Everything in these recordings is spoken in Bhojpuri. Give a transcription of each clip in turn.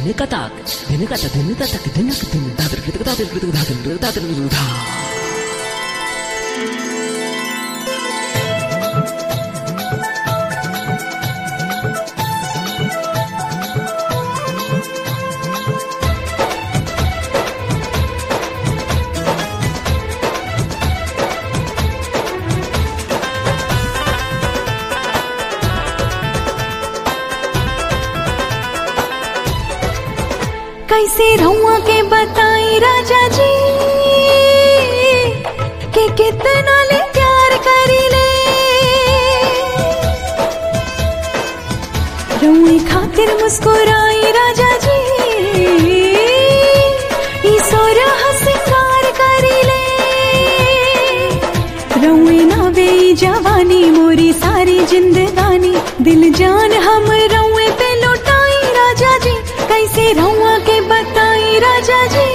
धिन का ताक धिन का ता धिन ता तक धिन का धिन दादर कृत दादर कृत दादर दादर धा कैसे रहुआ के बताई राजा जी कि कितना ले प्यार करी ले रुई खातिर मुस्कुराई राजा जी ई सोरा हसिकार करी ले रुई ना वे जवानी मोरी सारी जिंदगानी दिल जान हम रुए पे लुटाई राजा जी कैसे रुआ के बताई राजा जी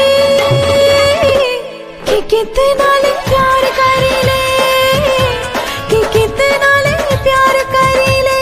कि कितना ले प्यार करी ले कि कितना ले प्यार करी ले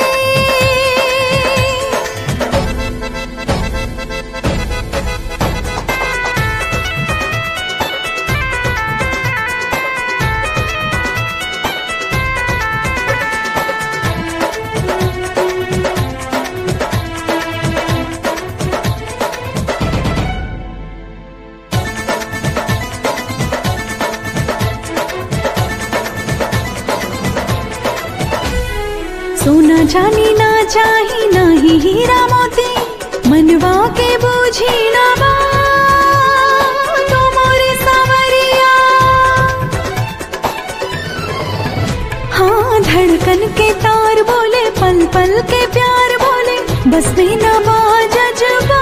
सोना जानी ना चाही ना ही हीरा मोती मनवा के बूझी ना बा तो मोरे सावरिया हाँ धड़कन के तार बोले पल पल के प्यार बोले बस में ना बाजा जबा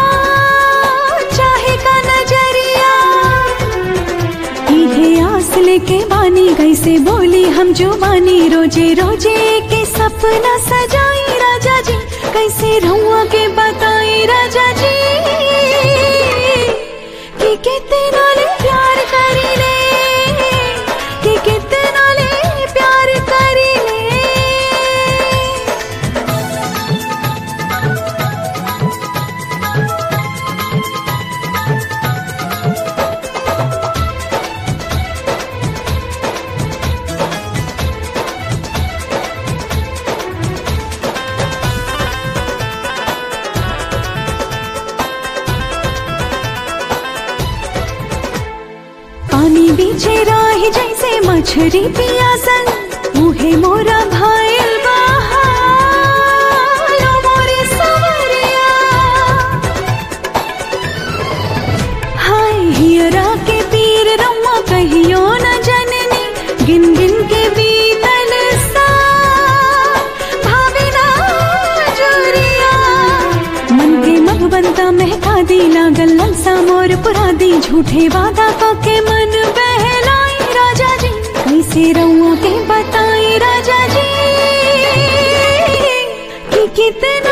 चाहे का नजरिया इहे आस लेके बानी कैसे बोली हम जो बानी रोजे रोजे के सपना सजाई राजा जी कैसे रहुआ के बताई राजा जी कि कितना ले प्यार करी ले कि कितना ले प्यार करी ले पानी बीचे राही जैसे मछरी पियासन मुहे मोरा भाईल बहालो मोरे सवरिया हाय हियरा के पीर रम्मा कहियो न जननी गिन गिन के बीतल सा भावे ना जुरिया मन के मधुबनता महका दी लागल ललसा मोर पुरा दी झूठे वादा को के मन बहलाई राजा जी कैसे रहुआ के बताई राजा जी कि कितना